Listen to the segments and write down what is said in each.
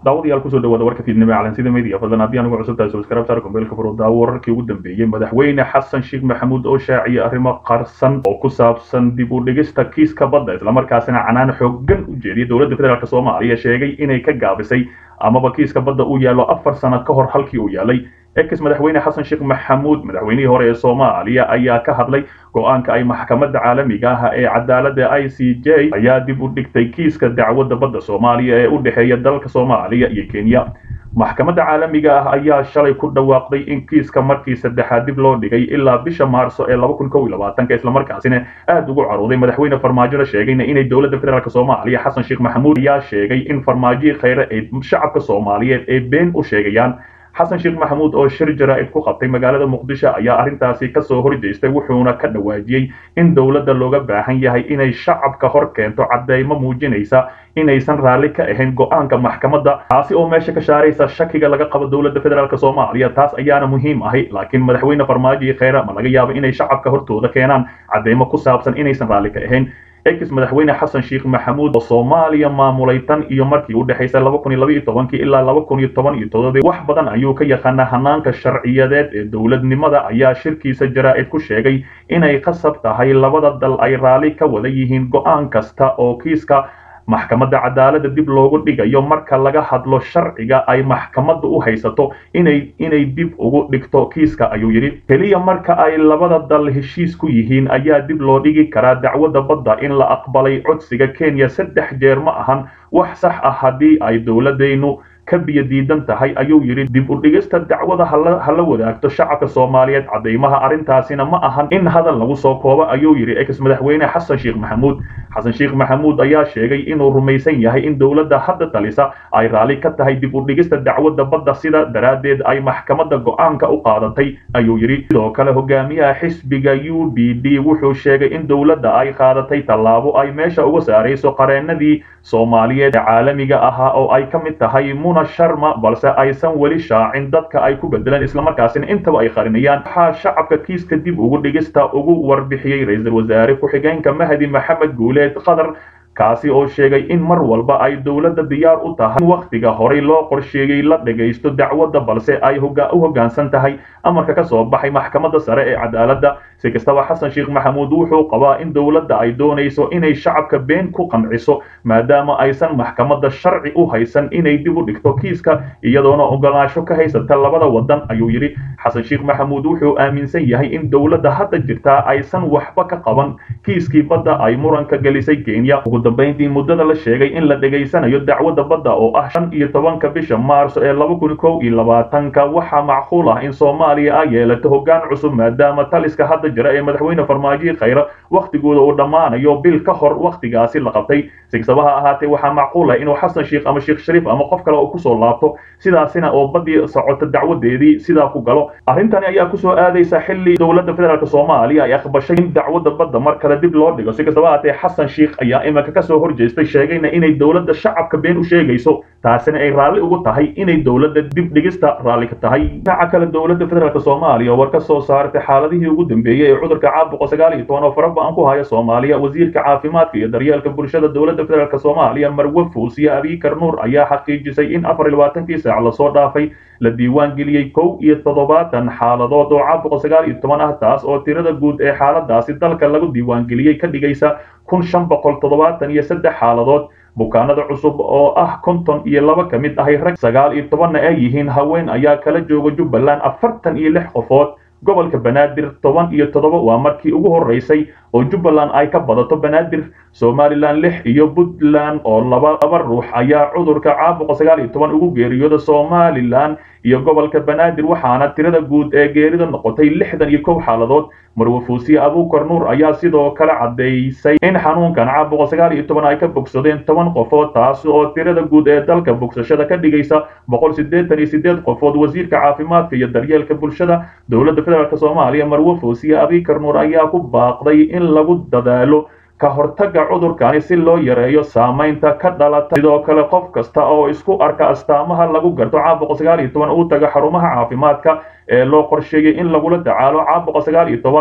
daawadayaal kusoo dhawaada warka fiidnimo ee calansida media fadlan haddii anugu cusub tahay subscribe saar kumbeelka furo daawo wararkii ugu dambeeyey madaxweyne xasan sheekh maxamuud oo shaaciyay arrimo qarsan oo ku saabsan dib u dhigista kiiska badda islamarkaasina canaan xooggan u jeediyay dowladda federaalk soomaaliya sheegay inay ka gaabisay amaba kiiska badda uu yaallo afar sano ka hor halkii uu yaalay ex madaxweyne xasan sheekh maxamuud madaxweynihii hore ee soomaaliya ayaa ka hadlay go-aanka ay maxkamadda caalamiga ah ee cadaaladda i c j ayaa dib u dhigtay kiiska dacwadda badda soomaaliya ee u dhexeeya dalka soomaaliya iyo kenya maxkamadda caalamiga ah ayaa shalay ku dhawaaqday in kiiska markii saddexaad dib loo dhigay ilaa bisha maarso ee laba kun kow iyo labaatanka islamarkaasina aada ugu carooday madaxweyne farmaajona sheegayna inay dowladda federaalk soomaaliya xasan sheekh maxamuud ayaa sheegay in farmaajihii khayre ay shacabka soomaaliyeed ay been u sheegayaan xasan sheekh maxamuud oo shir jaraa'id ku qabtay magaalada muqdisho ayaa arrintaasi kasoo horjeestay wuxuuna ka dhawaajiyey in dowladda looga baahan yahay inay shacabka hor keento caddeymo muujinaysa inaysan raalli ka ahayn go-aanka maxkamadda taasi oo meesha ka shaaraysa shakiga laga qabo dowladda federaalk soomaaliya taas ayaana muhiim ahay laakiin madaxweyne farmaajo kheyre ma laga yaabo inay shacabka hortooda keenaan caddeymo ku saabsan inaysan raalli ka ahayn ex madaxweyne xasan sheekh maxamuud oo soomaaliya maamulay tan iyo markii u dhexaysay laba kun iyo laba iyo tobankii ilaa laba kun iyo toban iyo toddobii wax badan ayuu ka yaqaanaa hanaanka sharciyadeed ee dowladnimada ayaa shirkiisa jaraa'id ku sheegay inay qasab tahay labada dal ay raalli ka wada yihiin go-aan kasta oo kiiska maxkamadda cadaaladda dib loogu dhigayo marka laga hadlo sharciga ay maxkamadda u haysato inay inay dib ugu dhigto kiiska ayuu yidhi keliya marka ay labada dal heshiis ku yihiin ayaa dib loo dhigi karaa dacwadda badda in la aqbalay codsiga kenya saddex jeer ma ahan wax sax ah haddii ay dowladaynu ka biyo diidan tahay ayuu yidhi dib u dhigista dacwada hala wadaagto shacabka soomaaliyeed caddeymaha arrintaasina ma ahan in hadal lagu soo koobo ayuu yidhi ex madaxweyne xasan sheekh maxamuud xasan sheekh maxamuud ayaa sheegay inuu rumaysan yahay in dowladda hadda talisa ay raalli ka tahay dib u dhigista dacwadda badda sida daraaddeed ay maxkamadda go-aanka u qaadatay ayuu yidhi sidoo kale hogaamiyaha xisbiga u b d wuxuu sheegay in dowladda ay qaadatay tallaabo ay meesha uga saarayso qareenadii soomaaliyeed ee caalamiga ahaa oo ay ka mid tahay muna sharma balse aysan weli shaacin dadka ay ku bedeleen islamarkaasina intaba ay qarinayaan waxaa shacabka kiiska dib ugu dhigista ugu warbixiyey ra-iisul wasaare ku-xigeenka mahdi maxamed guuleed qatar kaasi oo sheegay in mar walba ay dowladda diyaar u tahay in wakhtiga horey loo qorsheeyey la dhagaysto dacwadda balse ay u hoggaansan tahay amarka ka soo baxay maxkamadda sare ee cadaaladda si kastaba xasan sheekh maxamuud wuxuu qabaa in dowladda ay doonayso inay shacabka been ku qanciso maadaama aysan maxkamadda sharci u haysan inay dib u dhigto kiiska iyadoona ogolaansho ka haysata labada wadan ayuu yidhi xasan sheekh maxamuud wuxuu aaminsan yahay in dowladda hadda jirtaa aysan waxba ka qaban kiiskii badda ay muranka gelisay kenya ugu dambayntii muddada la sheegay in la dhegaysanayo dacwadda badda oo ah shan iyo tobanka bisha maarso ee laba kun kow iyo labaatanka waxaa macquul ah in soomaaliya ay yeelato hoggaan cusub maadaama taliska hadda jira ee madaxweyne farmaajo khayre wakhtigooda uu dhammaanayo bil ka hor wakhtigaasi la qabtay si kastaba ha ahaatee waxaa macquul ah inuu xasan sheekh ama sheekh shariif ama qof kale uu kusoo laabto sidaasina oo baddii socota dacwadeedii sidaa ku galo arrintani ayaa kusoo aadaysa xilli dowladda federaalk soomaaliya ay aqbashay in dacwadda badda mar kale dib loo dhigo si kastaba ahaatee xasan sheekh ayaa iminka kasoo horjeestay sheegayna inay dowladda shacabka been u sheegayso taasina ay raalli ugu tahay inay dowladda dib dhigista raalli ka tahay dhinaca kale dowladda federaalk soomaaliya war ka soo saartay xaaladihii ugu dambeeyey ee cudurka caabuqa sagaal iyo toban oo faraba-an ku haya soomaaliya wasiirka caafimaadka iyo daryeelka bulshada dowladda federaalk soomaaliya marwe fuusiye abiikar nuur ayaa xaqiijisay in afar iyo labaatankii saac lasoo dhaafay la diiwaan geliyey kow iyo toddobaatan xaaladood oo caabuqa sagaal iyo toban ah taas oo tirada guud ee xaaladaasi dalka lagu diiwaan geliyey ka dhigaysa kun shan boqol toddobaatan iyo saddex xaaladood bukaanada cusub oo ah konton iyo laba ka mid ahay rag sagaal iyo tobanna ay yihiin haween ayaa kala jooga jubbaland afartan iyo lix qofood gobolka banaadir toban iyo toddoba waa markii ugu horeysay oo jubbaland ay ka badato banaadir somalilan lix iyo puntland oo laba laba ruux ayaa cudurka caabuqa sagaal iyo toban ugu geeriyooda somalilan iyo gobolka banaadir waxaana tirada guud ee geerida noqotay lixdan iyo kow xaaladood marwe fuusiye abuukar nuur ayaa sidoo kale caddaysay in xanuunkan caabuqa sagaal iyo toban ay ka bogsadeen toban qofood taas oo tirada guud ee dalka bogsashada ka dhigaysa boqol siddeetan iyo siddeed qofood wasiirka caafimaadka iyo daryeelka bulshada dowladda federaalk soomaaliya marwe fuusiye abiikar nuur ayaa ku baaqday in lagu dadaalo ka hortagga cudurkani si loo yareeyo saamaynta ka dhalata sidoo kale qof kasta oo isku arka astaamaha lagu garto caabuqa sagaal iyo toban uu taga xarumaha caafimaadka ee loo qorsheeyey in lagula tacaalo caabuqa sagaal iyo toban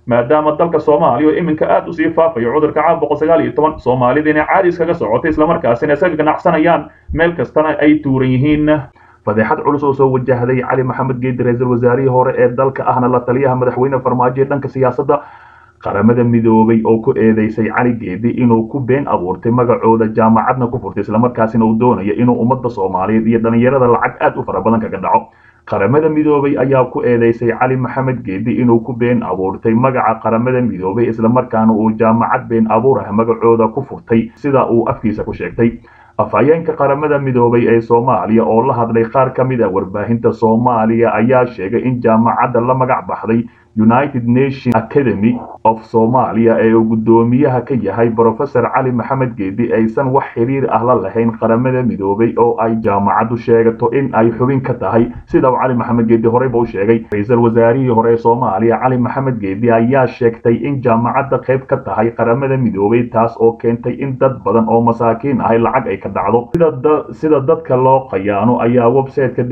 maadaama dalka soomaaliya oo iminka aad usii faafayo cudurka caawa boqol sagaal iyo toban soomaalidiina caadi iskaga socotay islamarkaasina isaga ganacsanayaan meel kastana ay tuuran yihiin fadeexad culus oo soo wajahday cali maxamed geedi ra-iisul wasaarihii hore ee dalka ahna la taliyaha madaxweyne farmaajo ee dhanka siyaasadda qaramada midoobay oo ku eedeysay cali geedi inuu ku been abuurtay magacooda jaamacadna ku furtay islamarkaasina uu doonayo inuu ummadda soomaaliyeed iyo dhallinyarada lacag aad u fara badan kaga dhaco qaramada midoobay ayaa ku eedeysay cali maxamed geedi inuu ku been abuurtay magaca qaramada midoobay islamarkaana uu jaamacad been abuur ah magacooda ku furtay sida uu afkiisa ku sheegtay afhayeenka qaramada midoobay ee soomaaliya oo la hadlay qaar ka mid ah warbaahinta soomaaliya ayaa sheegay in jaamacadda la magac baxday united nation academy of somalia ee uu guddoomiyaha ka yahay brofesor cali maxamed geedi aysan wax xiriir ah la lahayn qaramada midoobay oo ay jaamacaddu sheegato in ay xubin ka tahay sida uu cali maxamed geedi horeyba u sheegay ra-iisul wasaarihii hore ee soomaaliya cali maxamed geedi ayaa sheegtay in jaamacadda qayb ka tahay qaramada midoobay taas oo keentay in dad badan oo masaakiin ahay lacag ay ka dhacdo sida dadka loo qayaano ayaa websiteka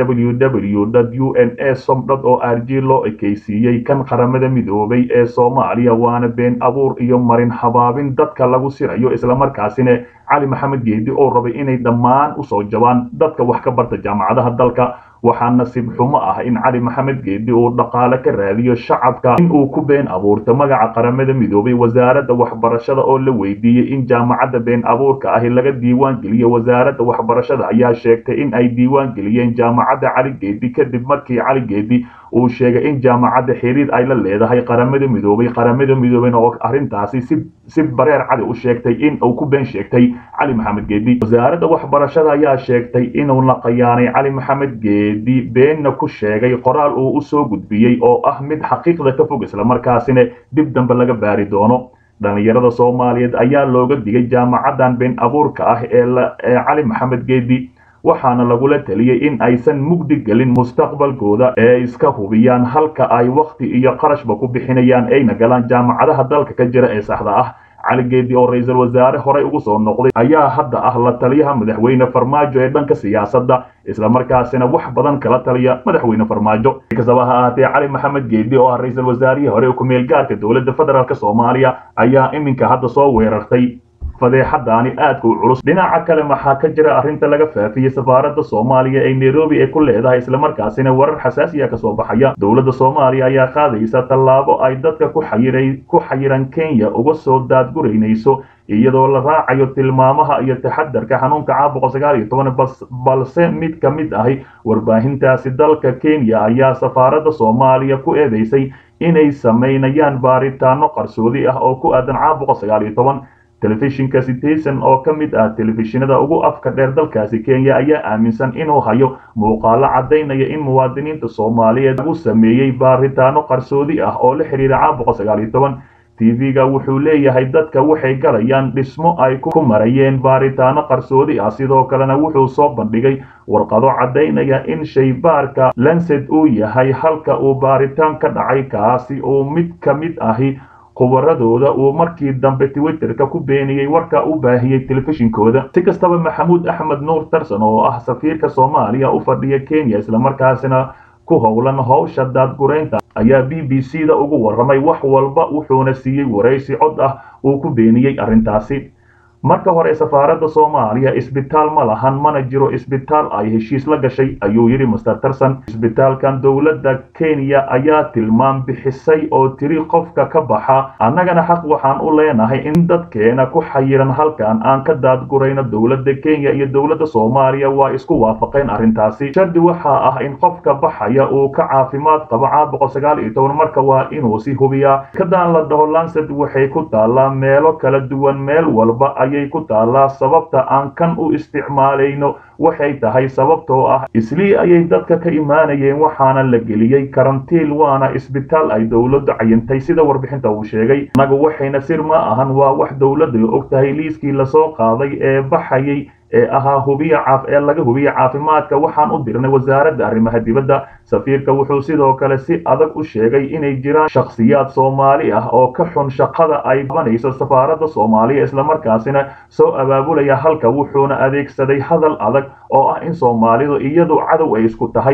www u n a som o r g loo ekeysiiyey kan qaramada midoobay ee soomaaliya waana been abuur iyo marin habaabin dadka lagu sirayo islamarkaasina cali maxamed geedi oo rabay inay dhammaan usoo jabaan dadka wax ka barta jaamacadaha dalka waxaa nasiib xumo ah in cali maxamed geedi uu dhaqaale ka raadiyo shacabka in uu ku been abuurto magaca qaramada midoobay wasaaradda waxbarashada oo la weydiiyey in jaamacadda been abuurka ahi laga diiwaan geliyo wasaaradda waxbarashada ayaa sheegtay in ay diiwaan geliyeen jaamacadda cali geedi kadib markii cali geedi uu sheegay in jaamacadda xiriir ay la leedahay qaramada midoobay qaramada midoobeyna oo arrintaasi si si bareer cadi u sheegtay in uu ku been sheegtay cali maxamed geedi wasaaradda waxbarashada ayaa sheegtay inuu la qayaanay cali maxamed geedi beenna ku sheegay qoraal uu u soo gudbiyey oo ah mid xaqiiqda ka fog islamarkaasina dib dambe laga baari doono dhallinyarada soomaaliyeed ayaa looga digay jaamacaddan been abuurka ah ee cali maxamed geedi waxaana lagula teliyey in aysan mugdi gelin mustaqbalkooda ee iska hubiyaan halka ay wakhti iyo qarashba ku bixinayaan ayna galaan jaamacadaha dalka ka jira ee saxda ah cali geedi oo ra-iisul wasaare horey ugu soo noqday ayaa hadda ah la taliyaha madaxweyne farmaajo ee dhanka siyaasadda islamarkaasina wax badan kala taliya madaxweyne farmaajo si kastaba ha ahaatee cali maxamed geedi oo ah ra-iisul wasaarihii hore ku-meel gaarka dowladda federaalk soomaaliya ayaa iminka hadda soo weerartay fadeexadaani aadka u culus dhinaca kale maxaa ka jira arrinta laga faafiyey safaaradda soomaaliya ee nairobi ay ku leedahay islamarkaasina warar xasaasiya kasoo baxaya dowladda soomaaliya ayaa qaadaysa tallaabo ay dadka ku xayiray ku xayiran kenya uga soo daadguraynayso iyadoo la raacayo tilmaamaha iyo taxadarka xanuunka caabuqa sagaal iyo toban balse mid ka mid ahi warbaahintaasi dalka kenya ayaa safaaradda soomaaliya ku eedeysay inay samaynayaan baaritaano qarsoodi ah oo ku aadan caabuqa sagaal iyo toban telefishinka citizen oo ka mid ah telefishinada ugu afka dheer dalkaasi kenya ayaa aaminsan inuu hayo muuqaalo caddaynaya in muwaadiniinta soomaaliyeed lagu sameeyey baaritaano qarsoodi ah oo la xidhiira caabuqa sagaal iyo toban tv-ga wuxuu leeyahay dadka waxay galayaan dhismo ay ku marayeen baaritaano qarsoodi ah sidoo kalena wuxuu soo bandhigay warqado caddaynaya in shaybaarka lanced uu yahay halka uu baaritaan ka dhacay kaasi uu mid ka mid ahi khubaradooda uu markii dambe twitterka ku beeniyey warka u baahiyey telefishinkooda si kastaba maxamuud axmed nuur tarsan oo ah safiirka soomaaliya u fadhiya kenya islamarkaasina ku howlan howsha daadguraynta ayaa b b c da ugu warramay wax walba wuxuuna siiyey waraysi cod ah uu ku beeniyey arrintaasi marka hore safaaradda soomaaliya isbitaal ma lahan mana jiro isbitaal ay heshiis la gashay ayuu yidhi master tarson isbitaalkan dowladda kenya ayaa tilmaam bixisay oo tiri qofka ka baxa annagana xaq waxaan u leenahay in dadkeena ku xayiran halkan aan ka daadgurayno dowladda kenya iyo dowladda soomaaliya waa isku waafaqeen arrintaasi shardi waxaa ah in qofka baxaya uu ka caafimaad qabo caabuqa sagaal iyo toban marka waa inuu si hubiyaa kadaan la dhaho lanced waxay ku taallaa meelo kala duwan meel walba ayay ku taallaa sababta aan kan u isticmaalayno waxay tahay sababtoo ah islii ayay dadka ka imaanayeen waxaana la geliyey karantiil waana isbitaal ay dowladdu cayintay sida warbixinta uu sheegay annagu waxayna sir ma ahan waa wax dowladdu og tahay liiskii lasoo qaaday ee baxayay ee ahaa hubiya caaf ee laga hubiya caafimaadka waxaan u dirnay wasaaradda arrimaha dibadda safiirka wuxuu sidoo kale si adag u sheegay inay jiraan shakhsiyaad soomaali ah oo ka xun shaqada ay qabanayso safaaradda soomaaliya islamarkaasina soo abaabulaya halka wuxuuna adeegsaday hadal adag oo ah in soomaalidu iyadu cadow ay isku tahay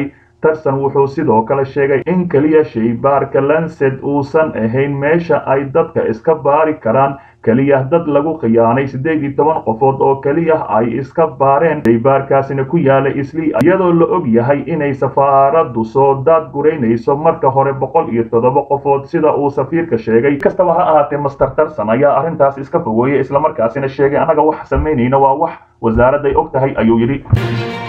tarson wuxuu sidoo kale sheegay in keliya shaybaarka lancet uusan ahayn meesha ay dadka iska baari karaan keliya dad lagu khiyaanay siddeed iyo toban qofood oo keliya ay iska baareen shaybaarkaasina ku yaala isli iyadoo la og yahay inay safaaraddu soo daad guraynayso marka hore boqol iyo toddoba qofood sida uu safiirka sheegay kastaba ha ahaatee master tarson ayaa arrintaas iska fogeeyey islamarkaasina sheegay annaga wax samaynayna waa wax wasaaradday og tahay ayuu yidhi